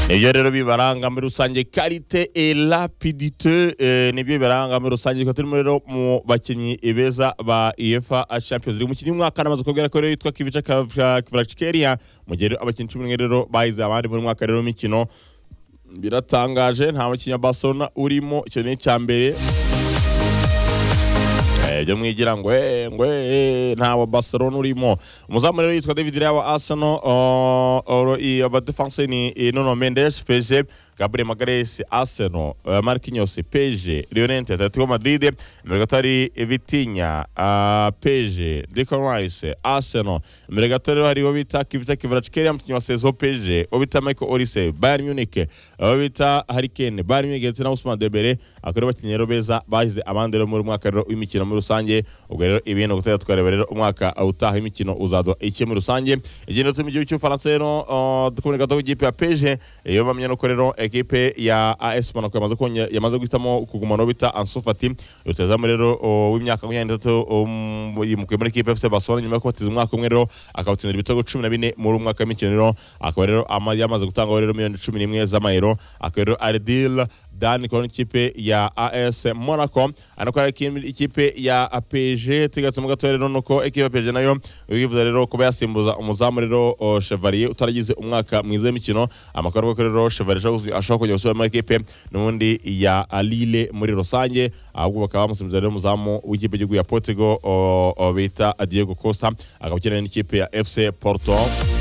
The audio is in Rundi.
ibyo rero bibaranga muri rusange karite e rapidite eh, nibyo bibaranga muri rusange tukaba turimo rero mu bakinnyi beza ba efa champions league umukinnyi w'umwaka namaze kubwira ko rero yitwa kivica kivrachikeria mu gihe rero abakinnyi cumi n'umwe rero bahize abandi muri mwaka rero w'imikino biratangaje nta mukinnyi wa barcelona urimo icyo ni icya mbere Eh, byo mwigira ngo eh, ngo eh, nta wa Barcelona urimo umuzamu rero yitwa David Raya wa Arsenal uh, uh, i- abadefanse ni eh, Nuno Mendes PSG Gabriel Magalhaes Arsenal uh, Marquinhos PSG Llorente Atletico Madrid imbere gato hari Vitinha uh, PSG Declan Rice Arsenal imbere gato rero hari uwo bita Kivita Kvaratskhelia umukinnyi wa Sezo PSG uwo bita Michael Olise Bayern Munich uwo bita Harry Kane Bayern Munich ndetse na Ousmane Dembele akaba ari abakinnyi rero beza bahize abandi rero muri mwaka rero w'imikino muri rusange ubwo rero ibintu gutera twareba rero umwaka utaha w'imikino uzaduha iki muri rusange igenda turi mu gihugu cy'ubufaransa rero uh, dukubona gato ikipe ya PSG iyo bamenya nuko rero ekipe ya AS Monaco yamaze konye yamaze guhitamo kugumana uwo bita Ansu Fati rutazamu rero uh, w'imyaka makumyabiri n'itatu um, yimukiye muri ekipe FC Barcelona nyuma yo kubatiza umwaka umwe rero akawutsindira ibitego cumi na bine muri uyu mwaka w'imikino rero akaba rero ama- yamaze gutangaho rero miliyoni cumi n'imwe z'amayero akaba rero ari deal Dan ikaba n'ikipe ya AS Monaco anako ari ikindi- ikipe ya PSG tugatse mu gatoya rero nuko ekipe ya PSG nayo bivuze rero kuba yasimbuza umuzamu rero o, Chevalier utaragize umwaka mwiza w'imikino amakuru avuga ko rero Chevalier ashobora- ashobora kujya gusubira muri ekipe n'ubundi ya Lille muri rusange ahubwo bakaba bamusimbuza rero umuzamu w'ikipe y'igihugu ya Portugal o, o, bita Diego Costa akaba akeneye n'ikipe ya FC Porto